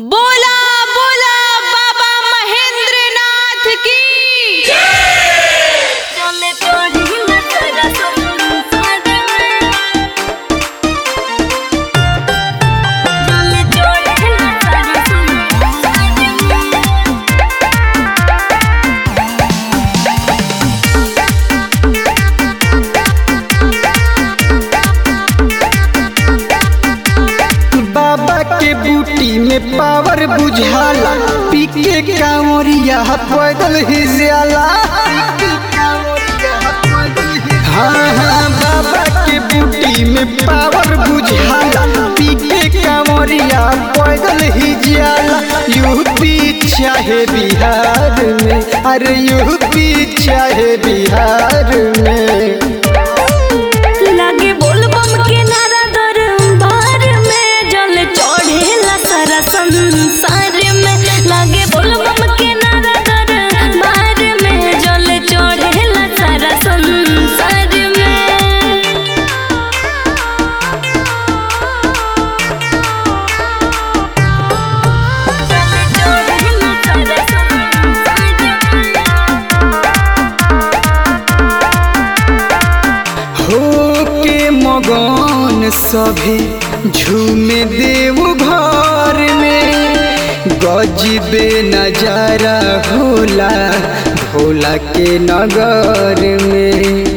बोला बोला बाबा महेंद्र नाथ की चले तोरी नजर संसार में चले तोरी नजर संसार में बाबा के बूटी में पावर बुझाला पी के कांवरिया पैदल ही जाला हाँ हाँ बाबा के बूटी में पावर बुझाला पी के कांवरिया पैदल ही जाला यूपी चाहे बिहार में अरे यूपी चाहे बिहार में लागे बोलबम के नारा दरबार में जल चढ़ेला सारा संसार में लागे बोलबम के नारा दरबार में जल चढ़ेला सारा संसार में जल चढ़ेला सारा संसार में हो के मगन सभे झूमे देव घर में गजबे नजारा होला भोला के नगर में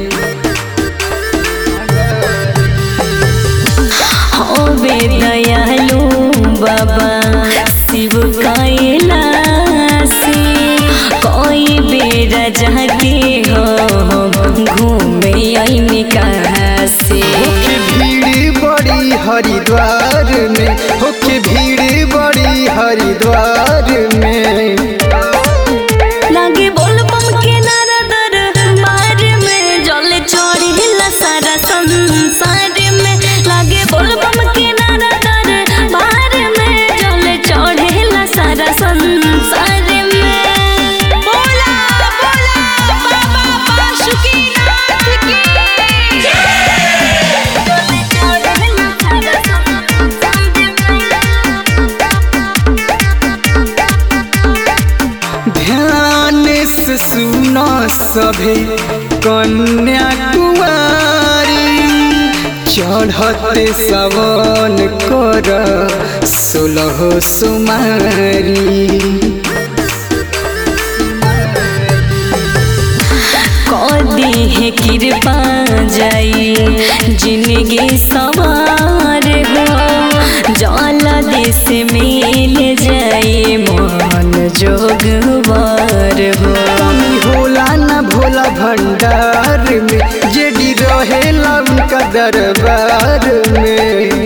होवे दयालु बाबा शिव कैलासी कोई बेरा जाके हो घूमे आईने कहाँ से होके भीड़ बड़ी हरिद्वार में होके भीड़ बड़ी हरिद्वार में लागे बोलबम के नारा दरबार में जल चढ़ेला सारा संसार में लागे बोलबम के नारा दरबार में जल चढ़ेला सारा संसार में बोला बोला बाबा बासुकीनाथ की ध्यान से सुनो सभे कन्या कुमारी चढ़ते सवन कर सोलह सुमारी कदी है कृपा जाई जिंदगी सवार हो जल देश मिल जाई मन जोगवार हो कमी होला न भोला भंडार में जेडी रहेला उनका दरबार में